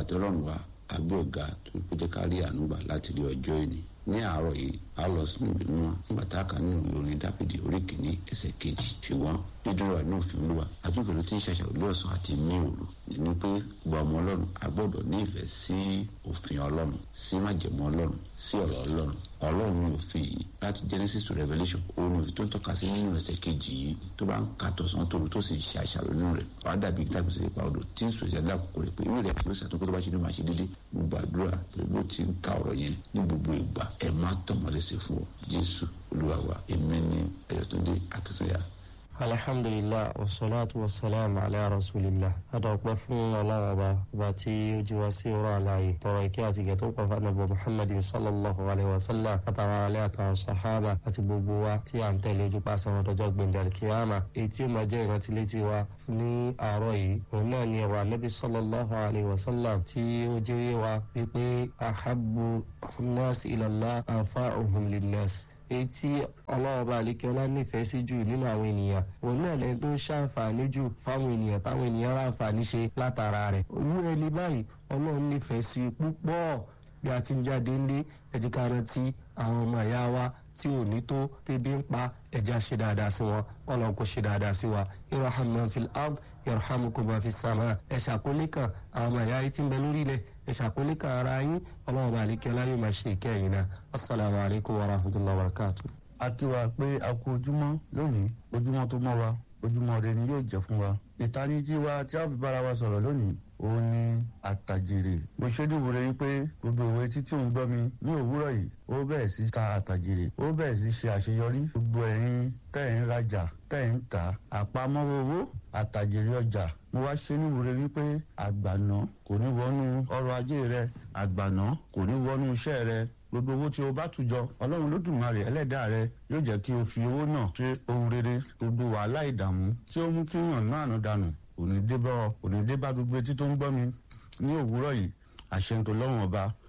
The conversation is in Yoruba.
àti ọlọ́run wa agbé ọ̀gá tó kó jẹ́ ká rí ànúgbà láti rí ọjọ́ ìní ní àárọ̀ yìí a lọ sínú ìlú náà nígbà tá a kà nínú ìwé orin dápẹ́dì orí kìíní ẹsẹ̀ kejì ṣùgbọ́n dídúró àìní òfin olúwa àtúnkè ló ti ń ṣàṣàrò lé ọ̀sán àti ní òru ní pé gba ọmọ ọlọ́run a gbọ́dọ̀ ní ìfẹ́ sí òfin ọlọ́run sí májẹ̀mú ọlọ́run sí ọ̀rọ̀ ọlọ́run ọlọ́run ní òfin yìí láti genesis to revelation òun òfin tó ń tọ́ka sí nínú ẹsẹ̀ kejì yìí tó bá ń ka tọ̀sán tòru tó sì ṣe àṣàrò nínú rẹ̀ wàá dàbí gbàgbèsè ipa odò tí ń sọ ìṣẹ́ lákòókò rẹ̀ pé ìwé rẹ̀ ló ṣàtúnkọ́ tó bá ṣe ní máa ṣe dédé gbogbo àdúrà pẹ̀lú tí ń ka ọ̀rọ̀ yẹn ní gbogbo ìgbà ẹ̀ má tọ̀mọ́lẹ́sẹ̀ fún ọ jésù olúwa wa èmi ní ẹ̀yọ̀túndé akínsọ́yà alhamdulilah wasalaatu wasalaamu ala rasulillah adọ̀pẹ́ fún ọlọ́run ọba ọba tí ó jí wá sí ọ̀rọ̀ àlàyé tọrọ ìkẹ́ àti ìgẹ̀ tó pọ̀ fún anabi muhammadin sallallahu alayhi wa sallam àtàwọn alẹ́ àtàwọn sahaba àti gbogbo wa tí à ń tẹ̀lé ojú pa sẹ́wọ̀n dọjọ́ gbẹ̀ndẹ̀ alikiyama èyí tí ó máa jẹ́ ìrántí létí wa ní àárọ̀ yìí òun náà ni ọ̀rọ̀ anabi sallallahu alayhi wa sallam tí ó jẹ́ wa wípé ahabbu nas ilallah anfa'uhum linnas èyí tí ọlọ́run bá lè kí ọlá nífẹ̀ẹ́ sí jù nínú àwọn ènìyàn òun náà lẹ́yìn tó ń ṣàǹfààní jù fáwọn ènìyàn táwọn ènìyàn ráǹfààní ṣe látara rẹ̀ olú ẹni báyìí ọlọ́run nífẹ̀ẹ́ sí púpọ̀ bí a ti ń jáde ńlé ẹ̀jẹ̀ ká rántí àwọn ọmọ ìyá wa tí ò ní tó tẹ́bí ń pa ẹ̀jẹ̀ ṣe dáadáa sí wọn ọlọ́run kò ṣe dáadáa sí wa irham man fil ard yarhamukum man fis sama ẹ̀ ṣàkólé kan àwọn ọmọ ìyá yìí ti ń bẹ lórí ilẹ̀ ẹ̀ ṣàkólé kan ara yín ọlọ́run bá àlékẹ́ ọlá yóò máa ṣe ìkẹyìn náà assalamu alaikum wa rahmatullahi wa barakatuh. a kí wa pé a kú ojúmọ́ lónìí ojúmọ́ tó mọ́ wa ojúmọ́ rẹ ni yóò jẹ́ fún wa ìtanijí wa tí a fi bára wa sọ̀rọ̀ lónìí òun ni àtàjèrè mo ṣojú wo rẹ pé gbogbo òwe títí òun gbọ́ mi ní òwúrọ̀ yìí ó bẹ̀rẹ̀ sí ta àtàjèrè ó bẹ̀rẹ̀ sí ṣe àṣeyọrí gbogbo ẹ̀yin tẹ́ ẹ̀ ń rajà tẹ́ ẹ̀ ń tà àpamọ́wọ́ owó àtàjèrè ọjà mo wá ṣe ní wúre wípé àgbàná kò ní wọnú ọrọ̀ ajé rẹ àgbàná kò ní wọnú iṣẹ́ rẹ gbogbo owó tí o bá tùjọ ọlọ́run lódùmarè ẹlẹ́dàá rẹ yóò jẹ́ kí o fi owó náà ṣe ohun rere gbogbo wàhálà ìdààmú tí ó mú kí yàn náà nù dànù òní débá òní débá gbogbo etí tó ń gbọ́ mi ní òwúrọ̀ yìí àṣẹ ń tó lọ́wọ́n ọba